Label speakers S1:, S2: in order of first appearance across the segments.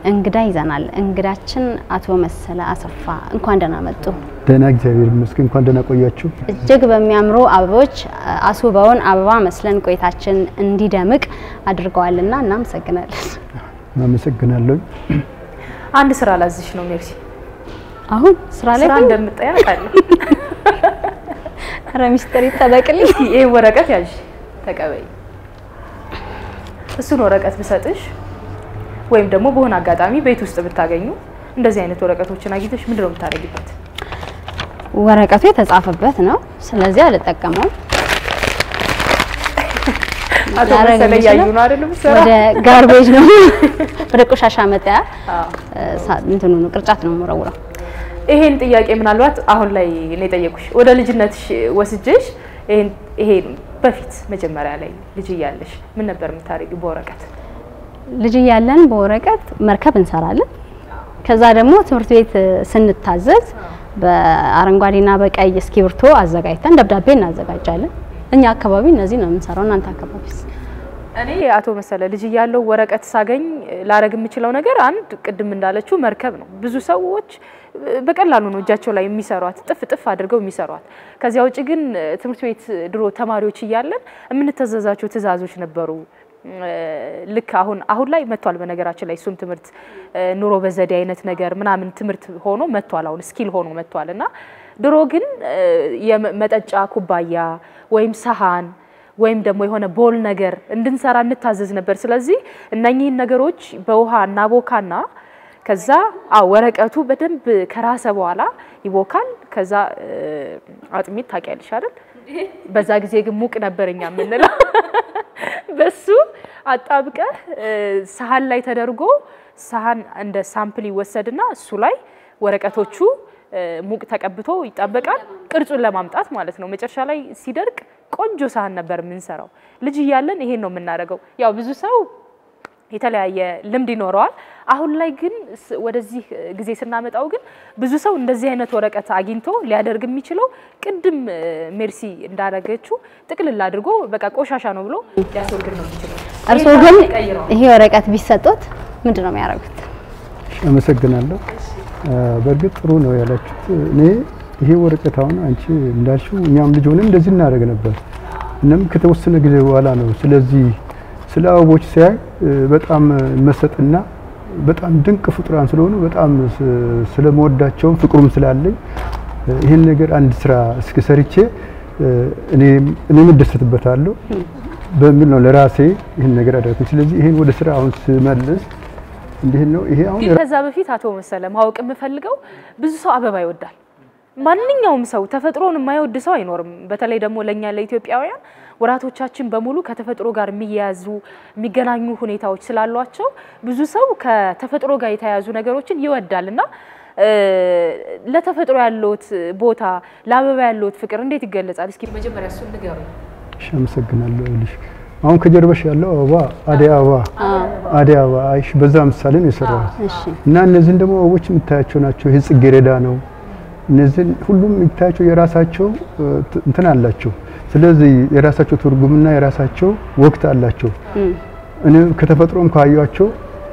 S1: እንግዳ ይዘናል። እንግዳችን አቶ መሰለ አሰፋ እንኳን ደህና መጡ።
S2: ደህና እግዚአብሔር ይመስገን። እንኳን ደህና ቆያችሁ።
S1: እጅግ በሚያምሩ አበቦች አስውበውን አበባ መስለን ቆይታችን እንዲደምቅ አድርገዋልና እናመሰግናለን።
S2: አመሰግናለሁ።
S3: አንድ ስራ ላዝሽ ነው ሜርሲ።
S1: አሁን ስራ ላይ
S3: ስራ
S1: ግን
S3: እንደምጠያ አውቃለሁ።
S1: ኧረ ሚስጥር ይጠበቅልኝ።
S3: ይሄ ወረቀት ያዥ ተቀበይ። እሱን ወረቀት ብሰጥሽ ወይም ደግሞ በሆነ አጋጣሚ ቤት ውስጥ ብታገኙ እንደዚህ አይነት ወረቀቶችን አግኝተሽ ምንድን ነው የምታደርጊበት?
S1: ወረቀቱ የተጻፈበት ነው፣ ስለዚህ አልጠቀመውም።
S3: አቶ
S1: ላደርግ
S3: መሰለ
S1: የምችለው
S3: እያዩ ነው አይደለም ስራ
S1: ወደ ጋርቤጅ ነው ወደ ቆሻሻ መጣያ
S3: አዎ።
S1: ሳ- እንትኑ ነው ቅርጫት ነው የምወረውረው።
S3: ይሄን ጥያቄ ምናልባት አሁን ላይ ነው የጠየቁሽ። ወደ ልጅነትሽ ወስጄሽ ይሄን ይሄ በፊት መጀመሪያ ላይ ልጅ እያለሽ ምን ነበር የምታደርጊው በወረቀት?
S1: ልጅ እያለን በወረቀት መርከብ እንሰራለን። ከዛ ደግሞ ትምህርት ቤት ስንታዘዝ በአረንጓዴና በቀይ እስክሪብቶ አዘጋጅተን ደብዳቤ እናዘጋጃለን። እኛ አካባቢ እነዚህ ነው የምንሰራው። እናንተ አካባቢስ?
S3: እኔ አቶ መሰለ ልጅ እያለሁ ወረቀት ሳገኝ ላረግ የምችለው ነገር አንድ ቅድም እንዳለችው መርከብ ነው። ብዙ ሰዎች በቀላሉ ነው እጃቸው ላይ የሚሰሯት ጥፍ ጥፍ አድርገው የሚሰሯት። ከዚያ ውጭ ግን ትምህርት ቤት ድሮ ተማሪዎች እያለን የምንተዘዛቸው ትዕዛዞች ነበሩ። ልክ አሁን አሁን ላይ መጥቷል። በነገራችን ላይ እሱም ትምህርት ኑሮ በዘዴ አይነት ነገር ምናምን ትምህርት ሆኖ መጥቷል። አሁን ስኪል ሆኖ መጥቷል እና ድሮ ግን የመጠጫ ኩባያ ወይም ሰሃን ወይም ደግሞ የሆነ ቦል ነገር እንድንሰራ እንታዘዝ ነበር። ስለዚህ እነኚህን ነገሮች በውሃ እናቦካና ከዛ አዎ ወረቀቱ በደንብ ከራሰ በኋላ ይቦካል። ከዛ አጥሚት ታውቂያለሽ አይደል? በዛ ጊዜ ግን ሙቅ ነበር እኛ የምንለው። በሱ አጣብቀህ ሰሃን ላይ ተደርጎ ሰሃን እንደ ሳምፕል ይወሰድና እሱ ላይ ወረቀቶቹ ሙቅ ተቀብቶ ይጣበቃል። ቅርጹን ለማምጣት ማለት ነው። መጨረሻ ላይ ሲደርቅ ቆንጆ ሳህን ነበር የምንሰራው። ልጅ እያለን ይሄን ነው የምናደርገው። ያው ብዙ ሰው የተለያየ ልምድ ይኖረዋል። አሁን ላይ ግን ስ- ወደዚህ ጊዜ ስናመጣው ግን ብዙ ሰው እንደዚህ አይነት ወረቀት አግኝቶ ሊያደርግ የሚችለው ቅድም እ፣ ሜርሲ እንዳደረገችው ጥቅልል አድርጎ በቃ ቆሻሻ ነው ብሎ ሊያስወግድ ነው የሚችለው።
S1: እርስዎ
S3: ይሄን
S1: ግን
S3: ቀይረዋል።
S1: ይሄ ወረቀት ቢሰጡት ምንድን ነው የሚያደርጉት?
S2: አመሰግናለሁ። በእርግጥ ጥሩ ነው ያላችሁት። እኔ ይሄ ወረቀት አሁን አንቺ እንዳልሽው እኛም ልጅ ሆነን እንደዚህ እናደርግ ነበር። እናም ከተወሰነ ጊዜ በኋላ ነው ስለዚህ ስለ አበቦች ሲያይ በጣም መሰጥና በጣም ድንቅ ፍጡራን ስለሆኑ በጣም ስ- ስለመወዳቸውም ፍቅሩም ስላለኝ ይህን ነገር አንድ ስራ እስኪ ሰርቼ እኔም እኔም እደሰትበታለሁ በሚል ነው ለራሴ ይህን ነገር አደረኩኝ። ስለዚህ ይህን ወደ ስራ አሁን ስመልስ እንዲህ ነው ይሄ አሁን
S3: ግን ከዛ በፊት አቶ መሰለ ማወቅ የምፈልገው ብዙ ሰው አበባ ይወዳል። ማንኛውም ሰው ተፈጥሮን የማይወድ ሰው አይኖርም። በተለይ ደግሞ ለእኛ ለኢትዮጵያውያን ወራቶቻችን በሙሉ ከተፈጥሮ ጋር የሚያያዙ የሚገናኙ ሁኔታዎች ስላሏቸው ብዙ ሰው ከተፈጥሮ ጋር የተያያዙ ነገሮችን ይወዳል እና እ፣ ለተፈጥሮ ያለዎት ቦታ ለአበባ ያለዎት ፍቅር እንዴት ይገለጻል? እስኪ መጀመሪያ እሱን ንገሩኝ።
S2: እሺ፣ አመሰግናለሁ። ይኸውልሽ አሁን ከጀርባሽ ያለው አበባ አደይ አበባ አደይ አበባ አይሽ በዛ ምሳሌ ነው የሰራሁት
S1: እሺ
S2: እና እነዚህን ደግሞ አበቦች የምታያቸው ናቸው። ይህ ጽጌረዳ ነው። እነዚህን ሁሉም የምታያቸው የራሳቸው እ፣ ት- እንትን አላቸው። ስለዚህ የራሳቸው ትርጉምና የራሳቸው ወቅት አላቸው። እኔ ከተፈጥሮም ካዩቸው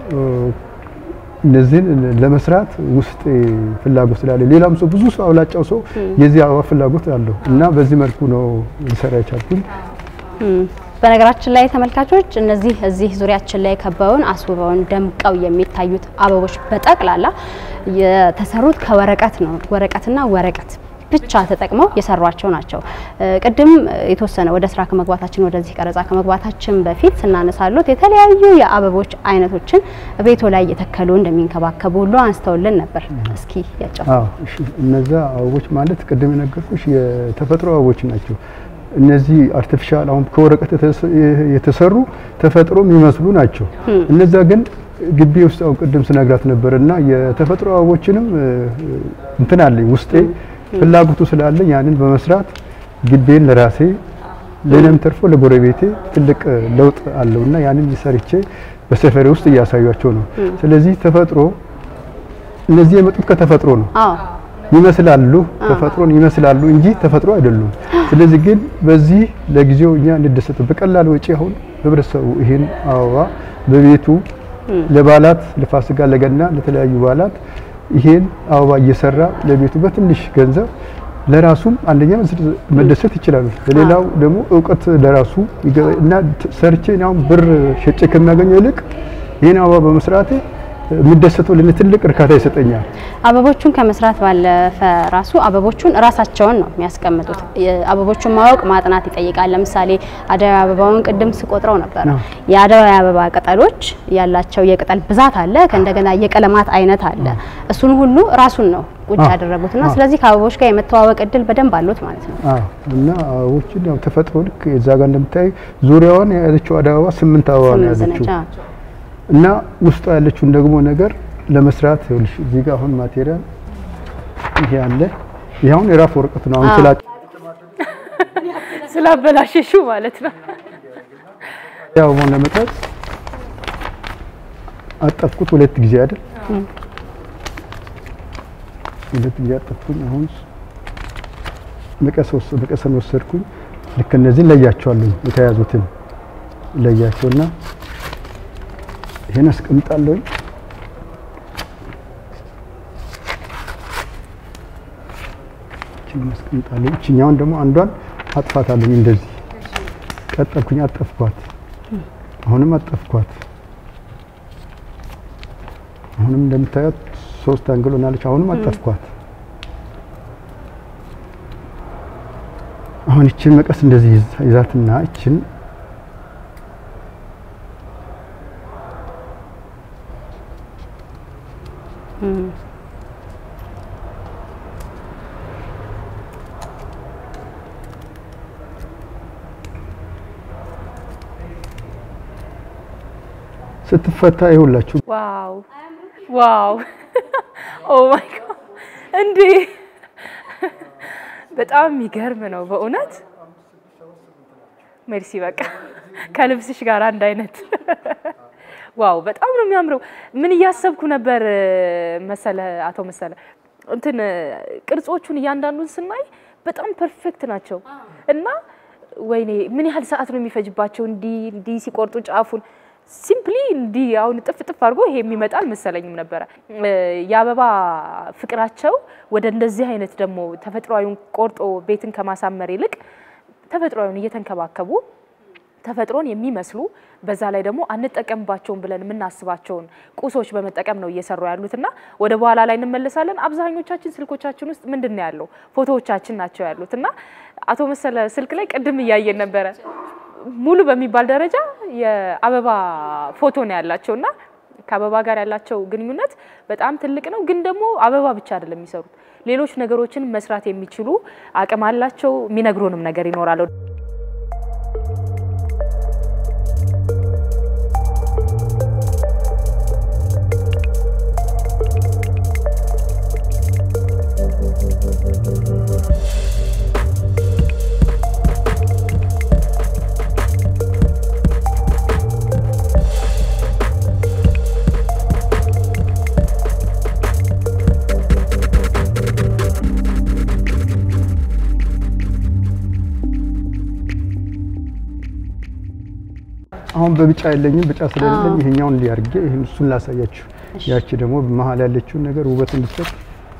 S2: እነዚህን ለመስራት ውስጥ ፍላጎት ስላለ ሌላም ሰው ብዙ ሰው አብላጫው ሰው የዚህ አበባ ፍላጎት አለው እና በዚህ መልኩ ነው ሊሰራ የቻልኩኝ።
S1: እም፣ በነገራችን ላይ ተመልካቾች እነዚህ እዚህ ዙሪያችን ላይ ከበውን አስውበውን ደምቀው የሚታዩት አበቦች በጠቅላላ የተሰሩት ከወረቀት ነው። ወረቀትና ወረቀት ብቻ ተጠቅመው የሰሯቸው ናቸው። እ፣ ቅድም የተወሰነ ወደ ስራ ከመግባታችን ወደዚህ ቀረጻ ከመግባታችን በፊት ስናነሳሉት የተለያዩ የአበቦች አይነቶችን ቤቶ ላይ እየተከሉ እንደሚንከባከቡ ሁሉ አንስተውልን ነበር። እስኪ ያጫው
S2: አዎ እሺ። እነዛ አበቦች ማለት ቅድም የነገርኩሽ የተፈጥሮ አበቦች ናቸው። እነዚህ አርቲፊሻል አሁን ከወረቀት የተሰ- የተሰሩ ተፈጥሮ የሚመስሉ ናቸው። እነዛ ግን ግቢ ውስጥ አሁን ቅድም ስነግራት ነበር እና የተፈጥሮ አበቦችንም እ፣ እንትን አለኝ ውስጤ ፍላጎቱ ስላለኝ ያንን በመስራት ግቤን ለራሴ ለእኔም ተርፎ ለጎረቤቴ ትልቅ እ፣ ለውጥ አለው እና ያንን ሰርቼ በሰፈሬ ውስጥ እያሳያቸው ነው። ስለዚህ ተፈጥሮ እነዚህ የመጡት ከተፈጥሮ ነው
S1: አዎ
S2: ይመስላሉ ተፈጥሮን ይመስላሉ እንጂ ተፈጥሮ አይደሉም። ስለዚህ ግን በዚህ ለጊዜው እኛ እንደሰት በቀላል ወጪ አሁን ህብረተሰቡ ይሄን አበባ በቤቱ ለበዓላት ለፋሲካ፣ ለገና፣ ለተለያዩ በዓላት ይሄን አበባ እየሰራ ለቤቱ በትንሽ ገንዘብ ለራሱም አንደኛ መደሰት ይችላሉ። ለሌላው ደግሞ እውቀት ለራሱ ይገ- እና ት- ሰርቼ እኔ አሁን ብር ሸጬ ከሚያገኘው ይልቅ ይህን አበባ በመስራቴ የምደሰተው ለእኔ ትልቅ እርካታ ይሰጠኛል።
S1: አበቦቹን ከመስራት ባለፈ ራሱ አበቦቹን ራሳቸውን ነው የሚያስቀምጡት። አበቦቹን ማወቅ ማጥናት ይጠይቃል። ለምሳሌ አደይ አበባውን ቅድም ስቆጥረው ነበር።
S2: አዎ።
S1: የአደይ አበባ ቅጠሎች ያላቸው የቅጠል ብዛት አለ፣ ከእንደገና የቀለማት አይነት አለ። እሱን ሁሉ ራሱን ነው ቁጭ
S2: አዎ።
S1: ያደረጉትና
S2: አዎ።
S1: ስለዚህ ከአበቦች ጋር የመተዋወቅ እድል በደንብ አሉት ማለት ነው።
S2: አዎ እና አበቦችን ያው ተፈጥሮ ልክ እዛ ጋር እንደምታይ ዙሪያዋን የያዘችው አደይ አበባ ስምንት አበባ ነው
S1: ስምንት
S2: የያዘችው
S1: ነች። አዎ።
S2: እና ውስጧ ያለችውን ደግሞ ነገር ለመስራት ይኸውልሽ እዚህ ጋር አሁን ማቴሪያል ይሄ አለ። ይሄ አሁን የራፍ ወረቀት ነው። አሁን
S1: አዎ።
S2: ስላ
S3: ስላበላሸሹ ማለት ነው።
S2: ያው ሆነ መጠጥ አጠፍኩት ሁለት ጊዜ አይደል? ሁለት ጊዜ አጠፍኩኝ። አሁን መቀስ ወስ መቀሰን ወሰድኩኝ። ልክ እነዚህን ለያቸዋለሁ። የተያዙትን ለያቸውና ይሄን አስቀምጣለሁ። ይሄን አስቀምጣለሁ። እችኛውን ደግሞ አንዷን አጥፋታለሁ። እንደዚህ ቀጠልኩኝ፣ አጠፍኳት። አሁንም አጠፍኳት። አሁንም እንደምታዩት ሶስት አንግል ሆናለች። አሁንም አጠፍኳት። አሁን ይችን መቀስ እንደዚህ ይዛ- ይዛትና ይችን ስትፈታ ይሁላችሁ
S3: ዋው ዋው ኦ ማይ ጋድ እንዴ! በጣም የሚገርም ነው በእውነት ሜርሲ። በቃ ከልብስሽ ጋር አንድ አይነት ዋው! በጣም ነው የሚያምረው። ምን እያሰብኩ ነበር መሰለ አቶ መሰለ እንትን ቅርጾቹን እያንዳንዱን ስናይ በጣም ፐርፌክት ናቸው እና ወይኔ ምን ያህል ሰዓት ነው የሚፈጅባቸው እንዲህ እንዲህ ሲቆርጡ ጫፉን ሲምፕሊ እንዲህ አሁን ጥፍ ጥፍ አድርጎ ይሄ የሚመጣ አልመሰለኝም ነበረ። እ የአበባ ፍቅራቸው ወደ እንደዚህ አይነት ደግሞ ተፈጥሯዊውን ቆርጦ ቤትን ከማሳመር ይልቅ ተፈጥሯዊውን እየተንከባከቡ ተፈጥሮን የሚመስሉ በዛ ላይ ደግሞ አንጠቀምባቸውን ብለን የምናስባቸውን ቁሶች በመጠቀም ነው እየሰሩ ያሉትና ወደ በኋላ ላይ እንመለሳለን። አብዛኞቻችን ስልኮቻችን ውስጥ ምንድን ነው ያለው? ፎቶዎቻችን ናቸው ያሉት እና አቶ መሰለ ስልክ ላይ ቅድም እያየን ነበረ ሙሉ በሚባል ደረጃ የአበባ ፎቶ ነው ያላቸው እና ከአበባ ጋር ያላቸው ግንኙነት በጣም ትልቅ ነው። ግን ደግሞ አበባ ብቻ አይደለም የሚሰሩት፣ ሌሎች ነገሮችን መስራት የሚችሉ አቅም አላቸው። የሚነግሩንም ነገር ይኖራል።
S2: አሁን በቢጫ የለኝም። ቢጫ ስለሌለኝ ይሄኛውን እንዲያርጌ ይሄን እሱን ላሳያችሁ። ያቺ ደግሞ በመሀል ያለችውን ነገር ውበት እንድትሰጥ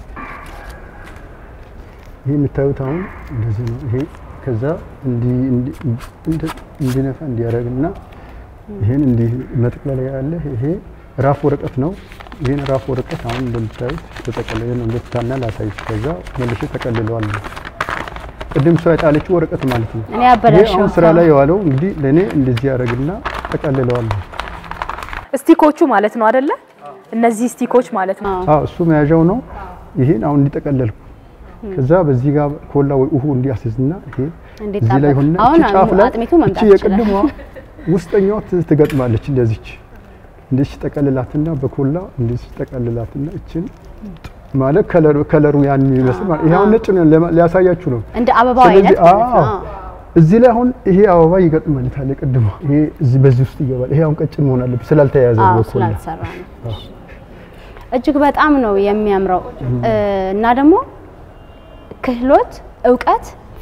S2: ይሄ የምታዩት አሁን እንደዚህ ነው። ይሄ ከዛ እንዲ እንዲነፋ እንዲያደርግና ይሄን እንዲህ መጠቅለል ያለ ይሄ ራፍ ወረቀት ነው። ይሄን ራፍ ወረቀት አሁን እንደምታዩት ተጠቀለለ ነው። እንደታና ላሳይሽ። ከዛ መልሼ ተቀልለዋለሁ። ቅድም ሰው የጣለችው ወረቀት ማለት ነው።
S1: እኔ
S2: ይሄ
S1: አበላሸው
S2: አሁን ስራ ላይ የዋለው እንግዲህ ለእኔ እንደዚህ ያደርግና ጠቀልለዋለሁ።
S3: ስቲኮቹ ማለት ነው አደለ? እነዚህ ስቲኮች ማለት ነው።
S2: አዎ እሱ መያዣው ነው። ይሄን አሁን እንዲጠቀለልኩ ከዛ በዚህ ጋር ኮላ ወይ ውሁ እንዲያስይዝና ይሄ
S1: እንዴት
S2: እዚህ ላይ
S1: ጣበቅ?
S2: ሆነ
S1: አሁን
S2: እቺ ጫፍ ላይ
S1: አጥሚቱ
S2: እቺ
S1: መምጣት
S2: የቅድሟ
S1: ይችላል።
S2: ውስጠኛዋ ት- ትገጥማለች እንደዚች እንደዚህ ጠቀልላትና በኮላ እንደዚህ ጠቀልላትና እችን ማለት ከለሩ ከለሩ ያን የሚመስል ማለት ይሄ አሁን ነጭ ነው ለማ- ሊያሳያችሁ ነው።
S1: እንደ አበባው
S2: ስለዚህ
S1: አይነት ማለት ነው።
S2: አዎ እዚህ ላይ አሁን ይሄ አበባ ይገጥማል። ቅድሟ ይሄ እዚህ በዚህ ውስጥ ይገባል። ይሄ አሁን ቀጭን መሆን አለበት ስላልተያያዘ
S1: አዎ
S2: በኮላ
S1: ስላልተሰራ ነው። እጅግ በጣም ነው የሚያምረው እና ደግሞ ክህሎት፣ እውቀት፣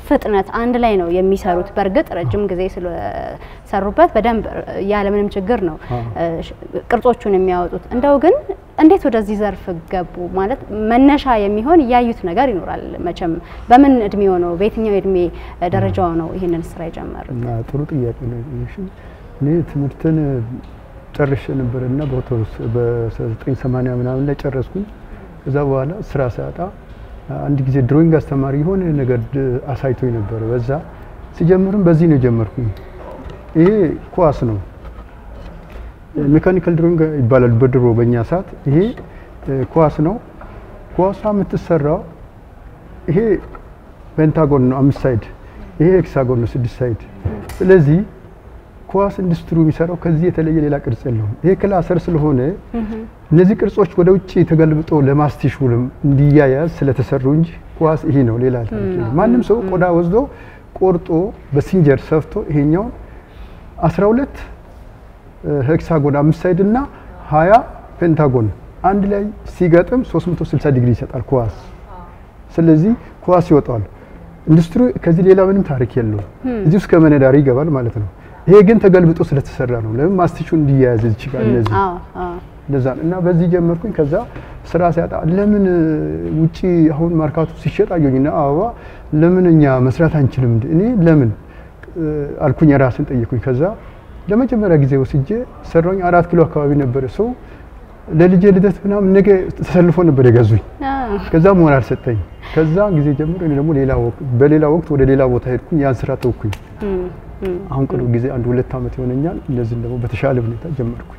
S1: ፍጥነት አንድ ላይ ነው የሚሰሩት። በእርግጥ ረጅም ጊዜ ስለሰሩበት በደንብ ያለምንም ችግር ነው ቅርጾቹን የሚያወጡት። እንደው ግን እንዴት ወደዚህ ዘርፍ ገቡ? ማለት መነሻ የሚሆን ያዩት ነገር ይኖራል መቼም። በምን እድሜው ነው በየትኛው እድሜ ደረጃው ነው ይህንን ስራ የጀመሩት?
S2: እና ጥሩ ጥያቄ ነው። እኔ ትምህርትን ጨርሼ ነበር እና በአውቶቡስ በ1980 ምናምን ላይ ጨረስኩኝ። ከዛ በኋላ ስራ ሳጣ አንድ ጊዜ ድሮይንግ አስተማሪ የሆነ ነገር አሳይቶኝ ነበር። በዛ ሲጀምርም በዚህ ነው የጀመርኩኝ። ይሄ ኳስ ነው፣ ሜካኒካል ድሮይንግ ይባላል በድሮ በእኛ ሰዓት። ይሄ ኳስ ነው። ኳሷ የምትሰራው ይሄ ፔንታጎን ነው አምስት ሳይድ፣ ይሄ ሄክሳጎን ነው ስድስት ሳይድ። ስለዚህ ኳስ ኢንዱስትሪ የሚሰራው ከዚህ የተለየ ሌላ ቅርጽ የለውም። ይሄ ክላሰር ስለሆነ እነዚህ ቅርጾች ወደ ውጭ ተገልብጦ ለማስቲሹ እንዲያያዝ ስለተሰሩ እንጂ ኳስ ይሄ ነው፣ ሌላ ማንም ሰው ቆዳ ወስዶ ቆርጦ በሲንጀር ሰፍቶ ይሄኛውን 12 ሄክሳጎን አምስት ሳይድ እና 20 ፔንታጎን አንድ ላይ ሲገጥም 360 ዲግሪ ይሰጣል ኳስ። ስለዚህ ኳስ ይወጣል። ኢንዱስትሪ ከዚህ ሌላ ምንም ታሪክ የለውም። እዚህ ውስጥ ከመነዳሪ ይገባል ማለት ነው። ይሄ ግን ተገልብጦ ስለተሰራ ነው። ለምን ማስቲሹ እንዲያያዝ ይችላል። እነዚህ እንደዛ እና በዚህ ጀመርኩኝ። ከዛ ስራ ሲያጣ ለምን ውጪ አሁን ማርካቱ ሲሸጥ አየሁኝና አበባ ለምን እኛ መስራት አንችልም? እኔ ለምን አልኩኝ፣ ራስን ጠየኩኝ። ከዛ ለመጀመሪያ ጊዜ ወስጄ ሰራኝ። አራት ኪሎ አካባቢ ነበረ ሰው ለልጄ ልደት ምናምን ነገ ተሰልፎ ነበር የገዙኝ። ከዛ ሞራል ሰጠኝ። ከዛ ጊዜ ጀምሮ እኔ ደግሞ ሌላ ወቅት በሌላ ወቅት ወደ ሌላ ቦታ ሄድኩኝ። ያን ስራ ተውኩኝ። አሁን ቅርብ ጊዜ አንድ ሁለት ዓመት ይሆነኛል። እንደዚህ ደግሞ በተሻለ ሁኔታ ጀመርኩኝ።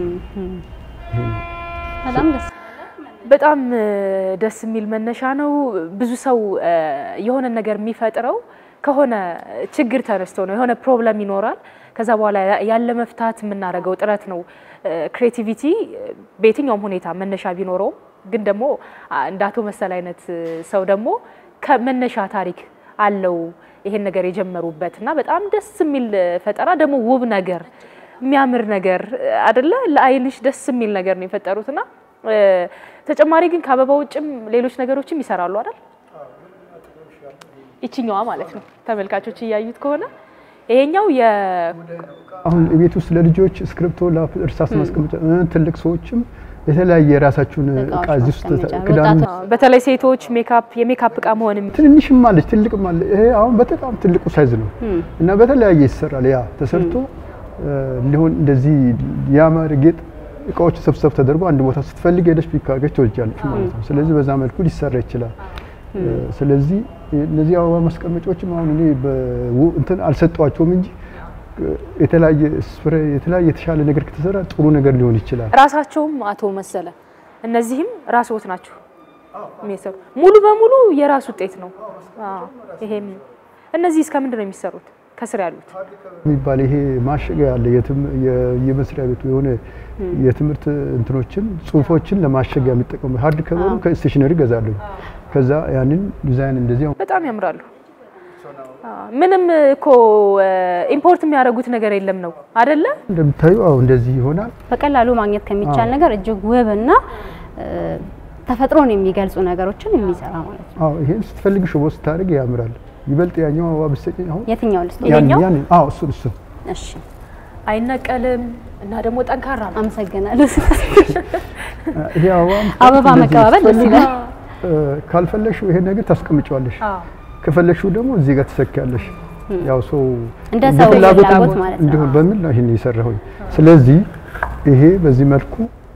S1: በጣም ደስ
S3: በጣም ደስ የሚል መነሻ ነው። ብዙ ሰው የሆነ ነገር የሚፈጥረው ከሆነ ችግር ተነስቶ ነው። የሆነ ፕሮብለም ይኖራል። ከዛ በኋላ ያለ መፍታት የምናደርገው ጥረት ነው። ክሬቲቪቲ በየትኛውም ሁኔታ መነሻ ቢኖረውም ግን ደግሞ እንደ አቶ መሰል አይነት ሰው ደግሞ ከመነሻ ታሪክ አለው ይሄን ነገር የጀመሩበት እና በጣም ደስ የሚል ፈጠራ ደግሞ ውብ ነገር የሚያምር ነገር አደለ? ለአይንሽ ደስ የሚል ነገር ነው የፈጠሩትና ተጨማሪ ግን ከአበባ ውጭም ሌሎች ነገሮችም ይሰራሉ አይደል? ይችኛዋ ማለት ነው ተመልካቾች እያዩት ከሆነ ይሄኛው የ
S2: አሁን ቤት ውስጥ ለልጆች እስክሪብቶ፣ እርሳስ ማስቀመጫ ትልቅ ሰዎችም የተለያየ የራሳችሁን እቃ እዚህ ውስጥ ክዳኑ
S3: በተለይ ሴቶች ሜካፕ የሜካፕ እቃ መሆንም
S2: ትንንሽም አለች ትልቅም አለ። ይሄ አሁን በጣም ትልቁ ሳይዝ ነው እና በተለያየ ይሰራል። ያ ተሰርቶ ሊሆን እንደዚህ ያማረ ጌጥ እቃዎች ሰብሰብ ተደርጎ አንድ ቦታ ስትፈልግ ሄደሽ ፒክ አድርገሽ ትወስጃለሽ ማለት ነው። ስለዚህ በዛ መልኩ ሊሰራ ይችላል። ስለዚህ እነዚህ አበባ ማስቀመጫዎችም አሁን እኔ እንትን አልሰጧቸውም እንጂ የተለያየ ስፕሬ የተለያየ የተሻለ ነገር ከተሰራ ጥሩ ነገር ሊሆን ይችላል።
S3: ራሳቸውም አቶ መሰለ እነዚህም ራስዎት ናቸው የሚሰሩ ሙሉ በሙሉ የራስ ውጤት ነው። ይሄም እነዚህ እስከ ምንድን ነው የሚሰሩት? ከስር ያሉት
S2: የሚባል ይሄ ማሸጊያ ያለ የመስሪያ ቤቱ የሆነ የትምህርት እንትኖችን ጽሁፎችን ለማሸጊያ የሚጠቀሙ ሀርድ ከበሩ ከስቴሽነሪ ገዛለሁ። ከዛ ያንን ዲዛይን እንደዚህ
S3: በጣም ያምራሉ። ምንም እኮ ኢምፖርት የሚያደርጉት ነገር የለም ነው አደለ?
S2: እንደምታዩ አሁ እንደዚህ ይሆናል።
S1: በቀላሉ ማግኘት ከሚቻል ነገር እጅግ ውብና ተፈጥሮን የሚገልጹ ነገሮችን የሚሰራ ማለት ነው።
S2: አዎ ይሄን ስትፈልግ ሽቦ ስታደርግ ያምራል። ይበልጥ ያኛው አበባ ብትሰጪኝ አሁን
S1: የትኛው ልስጥ?
S3: ይሄኛው?
S2: ያን አዎ እሱን እሱን
S1: እሺ፣
S3: አይነቀልም እና ደግሞ ጠንካራ ነው።
S1: አመሰግናለሁ።
S2: ይሄ አበባ
S1: አበባ መቀባበል ደስ ይላል።
S2: ካልፈለግሽው ይሄን ነገር ታስቀምጫዋለሽ።
S3: አዎ
S2: ከፈለግሽው ደግሞ እዚህ ጋር ትሰኪያለሽ። ያው ሰው
S1: እንደ ሰው
S2: ፍላጎት
S1: ፍላጎት ማለት ነው።
S2: እንዲሆን በሚል ነው ይሄን የሰራሁኝ። ስለዚህ ይሄ በዚህ መልኩ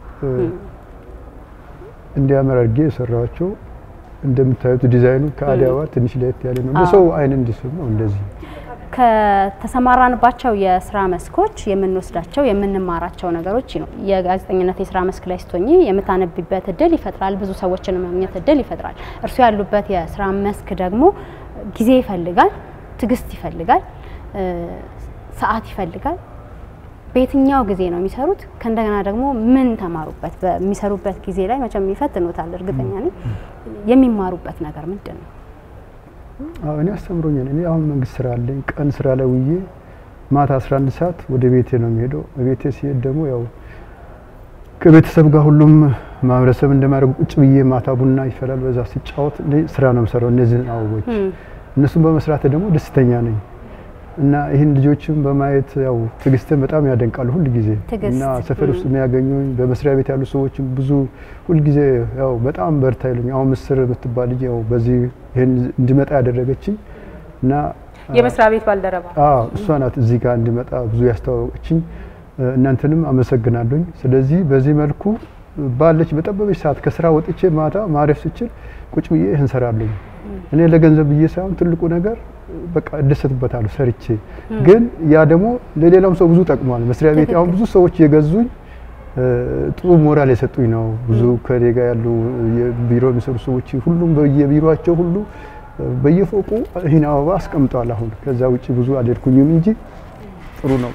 S2: እንዲያምር አድርጌ የሰራኋቸው እንደምታዩት ዲዛይኑ ከአዲስ አበባ ትንሽ ለየት ያለ ነው። እንደ ሰው አይን እንዲስብ ነው እንደዚህ
S1: ከተሰማራንባቸው የስራ መስኮች የምንወስዳቸው የምንማራቸው ነገሮች ነው። የጋዜጠኝነት የስራ መስክ ላይ ስትሆኚ የምታነቢበት እድል ይፈጥራል። ብዙ ሰዎችን ማግኘት እድል ይፈጥራል። እርሱ ያሉበት የስራ መስክ ደግሞ ጊዜ ይፈልጋል፣ ትዕግስት ይፈልጋል፣ ሰዓት ይፈልጋል። በየትኛው ጊዜ ነው የሚሰሩት? ከእንደገና ደግሞ ምን ተማሩበት? በሚሰሩበት ጊዜ ላይ መቼም ይፈትኑታል። እርግጠኛ ነኝ። የሚማሩበት ነገር ምንድን ነው?
S2: አዎ እኔ አስተምሮኛል። እኔ አሁን መንግስት ስራ አለኝ። ቀን ስራ ላይ ውዬ ማታ 11 ሰዓት ወደ ቤቴ ነው የሚሄደው። ቤቴ ሲሄድ ደግሞ ያው ከቤተሰብ ጋር ሁሉም ማህበረሰብ እንደማድረግ ቁጭ ብዬ ማታ ቡና ይፈላል። በዛ ሲጫወት ስራ ነው የምሰራው እነዚህን አበቦች እነሱን በመስራት ደግሞ ደስተኛ ነኝ እና ይህን ልጆችም በማየት ያው ትዕግስትን በጣም ያደንቃሉ ሁል ጊዜ
S1: ትዕግስት፣
S2: እና ሰፈር ውስጥ የሚያገኙኝ በመስሪያ ቤት ያሉ ሰዎችም ብዙ ሁል ጊዜ ያው በጣም በርታ ይሉኝ። አሁን ምስር የምትባል ልጅ ያው በዚህ ይህን እንዲመጣ ያደረገችኝ እና
S3: የመስሪያ ቤት ባልደረባ
S2: አዎ እሷ ናት እዚህ ጋር እንዲመጣ ብዙ ያስተዋወቀችኝ። እናንተንም አመሰግናለሁኝ። ስለዚህ በዚህ መልኩ ባለች በጠበበች ሰዓት ከስራ ወጥቼ ማታ ማረፍ ስችል ቁጭ ብዬ ይህን ሰራለሁ። እኔ ለገንዘብ ብዬ ሳይሆን ትልቁ ነገር በቃ እደሰትበታለሁ ሰርቼ። ግን ያ ደግሞ ለሌላም ሰው ብዙ ጠቅሟል። መስሪያ ቤት አሁን ብዙ ሰዎች የገዙኝ ጥሩ ሞራል የሰጡኝ ነው። ብዙ ከኔ ጋር ያሉ የቢሮ የሚሰሩ ሰዎች ሁሉም በየቢሮቸው ሁሉ በየፎቁ ይህን አበባ አስቀምጠዋል። አሁን ከዛ ውጭ ብዙ አልሄድኩኝም እንጂ ጥሩ ነው።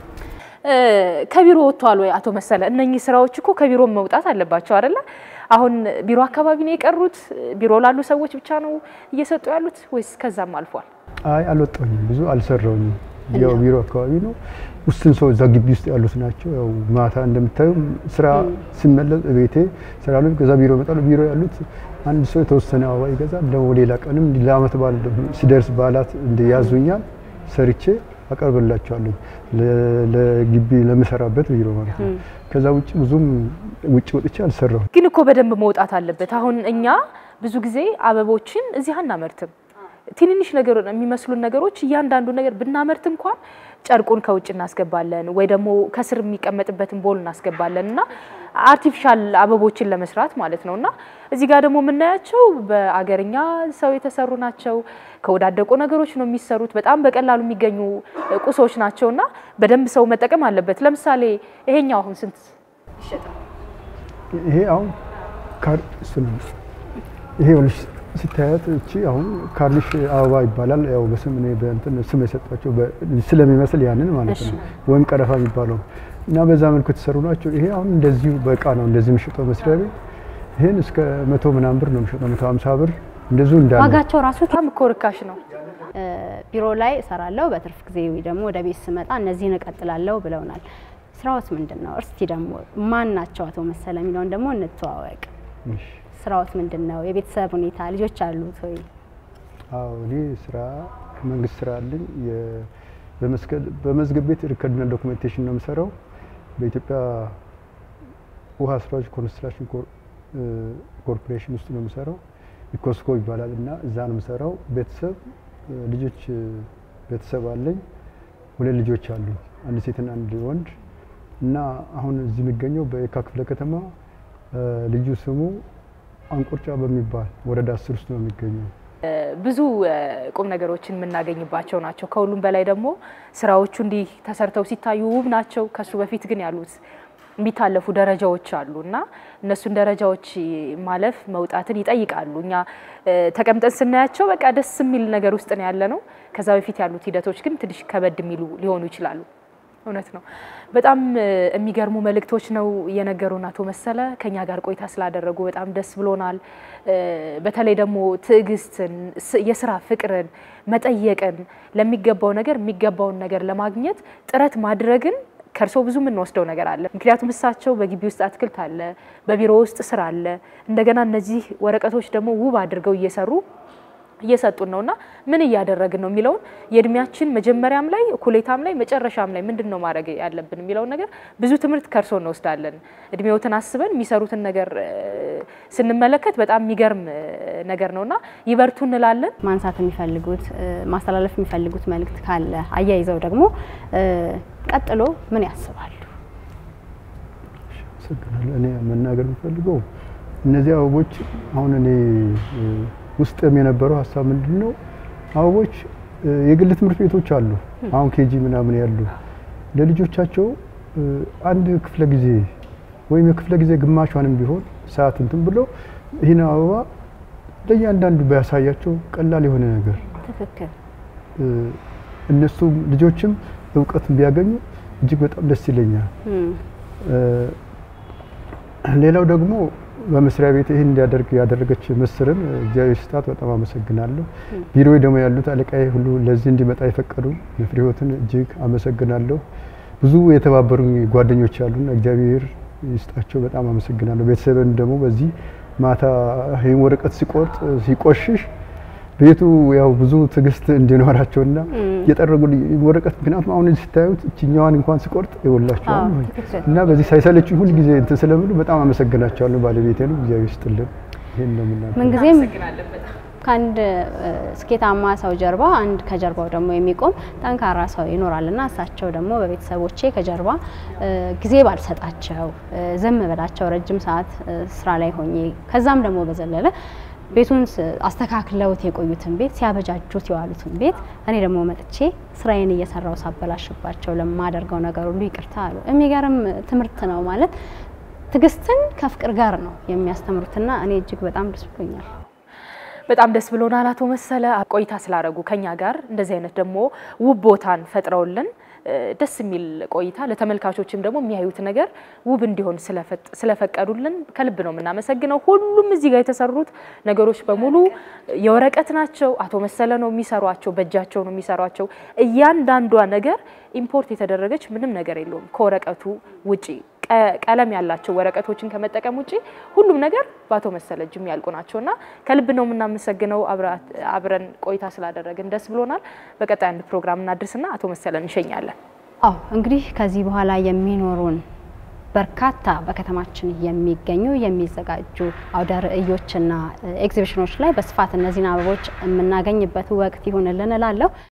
S3: ከቢሮ ወጥተዋል ወይ አቶ መሰለ? እነኚህ ስራዎች እኮ ከቢሮ መውጣት አለባቸው አይደለ? አሁን ቢሮ አካባቢ ነው የቀሩት? ቢሮ ላሉ ሰዎች ብቻ ነው እየሰጡ ያሉት ወይስ ከዛም አልፏል?
S2: አይ አልወጣሁኝም፣ ብዙ አልሰራውኝም። ያው ቢሮ አካባቢ ነው። ውስን ሰው እዛ ግቢ ውስጥ ያሉት ናቸው። ያው ማታ እንደምታዩ ስራ ሲመለስ ቤቴ ስራ ላይ ከዛ ቢሮ ይመጣሉ። ቢሮ ያሉት አንድ ሰው የተወሰነ አበባ ይገዛል። ደግሞ ሌላ ቀንም ለአመት በዓል ሲደርስ በዓላት እንዲያዙኛል ሰርቼ አቀርብላቸዋለሁ ለግቢ ለምሰራበት ቢሮ ማለት ነው። ከዛ ውጭ ብዙም ውጭ ወጥቼ አልሰራሁም።
S3: ግን እኮ በደንብ መውጣት አለበት። አሁን እኛ ብዙ ጊዜ አበቦችን እዚህ አናመርትም። ትንንሽ ነገር የሚመስሉን ነገሮች እያንዳንዱ ነገር ብናመርት እንኳን ጨርቁን ከውጭ እናስገባለን ወይ ደግሞ ከስር የሚቀመጥበትን ቦል እናስገባለን እና አርቲፊሻል አበቦችን ለመስራት ማለት ነው። እና እዚህ ጋር ደግሞ የምናያቸው በአገርኛ ሰው የተሰሩ ናቸው። ከወዳደቁ ነገሮች ነው የሚሰሩት። በጣም በቀላሉ የሚገኙ ቁሶች ናቸው እና በደንብ ሰው መጠቀም አለበት። ለምሳሌ ይሄኛው አሁን ስንት ይሸጣል?
S2: ይሄ አሁን ካር እሱ ነው። ይሄ ልጅ ስታያት እቺ አሁን ካርሊሽ አበባ ይባላል። ያው በስም እኔ በእንትን ስም የሰጧቸው ስለሚመስል ያንን ማለት ነው ወይም ቀረፋ የሚባለው እና በዛ መልኩ የተሰሩ ናቸው። ይሄ አሁን እንደዚሁ በእቃ ነው እንደዚህ የሚሸጠው መስሪያ ቤት። ይሄን እስከ መቶ ምናምን ብር ነው የሚሸጠው፣ መቶ ሀምሳ ብር እንደዚሁ እንዳለ
S1: ዋጋቸው ራሱ
S3: በጣም እኮ ርካሽ ነው።
S1: ቢሮ ላይ እሰራለሁ፣ በትርፍ ጊዜ ደግሞ ወደ ቤት ስመጣ እነዚህን እቀጥላለሁ ብለውናል። ስራዎት ምንድን ነው? እስቲ ደግሞ ማን ናቸው አቶ መሰለ የሚለውን ደግሞ እንተዋወቅ።
S2: እሺ።
S1: ስራዎት ምንድን ነው? የቤተሰብ ሁኔታ ልጆች አሉት ወይ?
S2: አዎ እኔ ስራ መንግስት ስራ አለኝ። የ- በመስቀል- በመዝገብ ቤት ሪከርድና ዶኩሜንቴሽን ነው የምሰራው። በኢትዮጵያ ውሃ ስራዎች ኮንስትራክሽን ኮር- እ፣ ኮርፖሬሽን ውስጥ ነው የምሰራው። ኢኮስኮ ይባላል እና እዛ ነው የምሰራው። ቤተሰብ እ፣ ልጆች እ፣ ቤተሰብ አለኝ። ሁለት ልጆች አሉ፣ አንድ ሴትና አንድ ወንድ እና አሁን እዚህ የሚገኘው በየካ ክፍለ ከተማ እ፣ ልዩ ስሙ አንቆርጫ በሚባል ወረዳ አስር ውስጥ ነው የሚገኘው።
S3: ብዙ እ፣ ቁም ነገሮችን የምናገኝባቸው ናቸው። ከሁሉም በላይ ደግሞ ስራዎቹ እንዲህ ተሰርተው ሲታዩ ውብ ናቸው። ከሱ በፊት ግን ያሉት የሚታለፉ ደረጃዎች አሉ እና እነሱን ደረጃዎች ማለፍ መውጣትን ይጠይቃሉ። እኛ እ፣ ተቀምጠን ስናያቸው በቃ ደስ የሚል ነገር ውስጥ ነው ያለ ነው። ከዛ በፊት ያሉት ሂደቶች ግን ትንሽ ከበድ የሚሉ ሊሆኑ ይችላሉ። እውነት ነው። በጣም እ፣ የሚገርሙ መልእክቶች ነው የነገሩን አቶ መሰለ። ከኛ ጋር ቆይታ ስላደረጉ በጣም ደስ ብሎናል። እ፣ በተለይ ደግሞ ትዕግስትን፣ ስ- የስራ ፍቅርን፣ መጠየቅን፣ ለሚገባው ነገር የሚገባውን ነገር ለማግኘት ጥረት ማድረግን ከእርሶ ብዙ የምንወስደው ነገር አለ። ምክንያቱም እሳቸው በግቢ ውስጥ አትክልት አለ፣ በቢሮ ውስጥ ስራ አለ። እንደገና እነዚህ ወረቀቶች ደግሞ ውብ አድርገው እየሰሩ እየሰጡን ነውና ምን እያደረግን ነው የሚለውን የእድሜያችን መጀመሪያም ላይ እኩሌታም ላይ መጨረሻም ላይ ምንድን ነው ማድረግ ያለብን የሚለውን ነገር ብዙ ትምህርት ከእርሶ እንወስዳለን። እድሜዎትን አስበን የሚሰሩትን ነገር እ፣ ስንመለከት በጣም የሚገርም እ፣ ነገር ነውና ይበርቱ እንላለን።
S1: ማንሳት የሚፈልጉት እ፣ ማስተላለፍ የሚፈልጉት መልእክት ካለ አያይዘው ደግሞ እ፣ ቀጥሎ ምን ያስባሉ?
S2: አመሰግናለሁ። እኔ መናገር የምፈልገው እነዚህ አበቦች አሁን እኔ እ፣ ውስጥም የነበረው ሀሳብ ምንድን ነው፣ አበቦች እ፣ የግል ትምህርት ቤቶች አሉ፣ አሁን ኬጂ ምናምን ያሉ ለልጆቻቸው እ፣ አንድ ክፍለ ጊዜ ወይም የክፍለ ጊዜ ግማሿንም ቢሆን ሰዓት እንትን ብሎ ይህን አበባ ለእያንዳንዱ ባያሳያቸው ቀላል የሆነ ነገር
S1: ትክክል።
S2: እ፣ እነሱም ልጆችም እውቀት ቢያገኙ እጅግ በጣም ደስ ይለኛል።
S1: እም፣
S2: እ፣ ሌላው ደግሞ በመስሪያ ቤት ይህን እንዲያደርግ ያደረገች ምስርን እግዚአብሔር ስጣት በጣም አመሰግናለሁ። ቢሮ ደግሞ ያሉት አለቃዬ ሁሉ ለዚህ እንዲመጣ የፈቀዱ የፍሬህይወትን እጅግ አመሰግናለሁ። ብዙ የተባበሩኝ ጓደኞች ያሉን እግዚአብሔር ይስጣቸው በጣም አመሰግናለሁ። ቤተሰብን ደግሞ በዚህ ማታ ይህን ወረቀት ሲቆርጥ ሲቆሽሽ ቤቱ ያው ብዙ ትዕግስት እንዲኖራቸውና የጠረጉ ወረቀት ምክንያቱም አሁን እዚህ ስታዩት እችኛዋን እንኳን ስቆርጥ ይወላቸዋል
S1: አዎ፣ ትክክል።
S2: እና በዚህ ሳይሰለች ሁል ጊዜ እንትን ስለምሉ በጣም አመሰግናቸዋለሁ። ባለቤቴንም እግዚአብሔር ይስጥልን። ይሄን ነው የምናገረው።
S1: ምንጊዜም ከአንድ እ፣ ስኬታማ ሰው ጀርባ አንድ ከጀርባው ደግሞ የሚቆም ጠንካራ ሰው ይኖራልና እሳቸው ደግሞ በቤተሰቦቼ ከጀርባ እ፣ ጊዜ ባልሰጣቸው እ፣ ዝም ብላቸው ረጅም ሰዓት እ፣ ስራ ላይ ሆኜ ከዛም ደግሞ በዘለለ ቤቱን ስ- አስተካክለውት የቆዩትን ቤት ሲያበጃጁት የዋሉትን ቤት እኔ ደግሞ መጥቼ ስራዬን እየሰራው ሳበላሽባቸው ለማደርገው ነገር ሁሉ ይቅርታ አሉ። የሚገርም ትምህርት ነው ማለት ትዕግስትን ከፍቅር ጋር ነው የሚያስተምሩትና እኔ እጅግ በጣም ደስ ብሎኛል።
S3: በጣም ደስ ብሎናል አቶ መሰለ ቆይታ ስላደረጉ ከኛ ጋር እንደዚህ አይነት ደግሞ ውብ ቦታን ፈጥረውልን እ፣ ደስ የሚል ቆይታ ለተመልካቾችም ደግሞ የሚያዩት ነገር ውብ እንዲሆን ስለፈጥ- ስለፈቀዱልን ከልብ ነው የምናመሰግነው። ሁሉም እዚህ ጋር የተሰሩት ነገሮች በሙሉ የወረቀት ናቸው። አቶ መሰለ ነው የሚሰሯቸው፣ በእጃቸው ነው የሚሰሯቸው። እያንዳንዷ ነገር ኢምፖርት የተደረገች ምንም ነገር የለውም ከወረቀቱ ውጪ ቀ- ቀለም ያላቸው ወረቀቶችን ከመጠቀም ውጪ ሁሉም ነገር በአቶ መሰለ እጅ የሚያልቁ ናቸው እና ከልብ ነው የምናመሰግነው። አብራ- አብረን ቆይታ ስላደረግን ደስ ብሎናል። በቀጣይ አንድ ፕሮግራም እናድርስና አቶ መሰለ እንሸኛለን።
S1: አዎ እንግዲህ ከዚህ በኋላ የሚኖሩን በርካታ በከተማችን የሚገኙ የሚዘጋጁ አውደ ርዕዮችና ኤግዚቢሽኖች ላይ በስፋት እነዚህን አበቦች የምናገኝበት ወቅት ይሁንልን እላለሁ።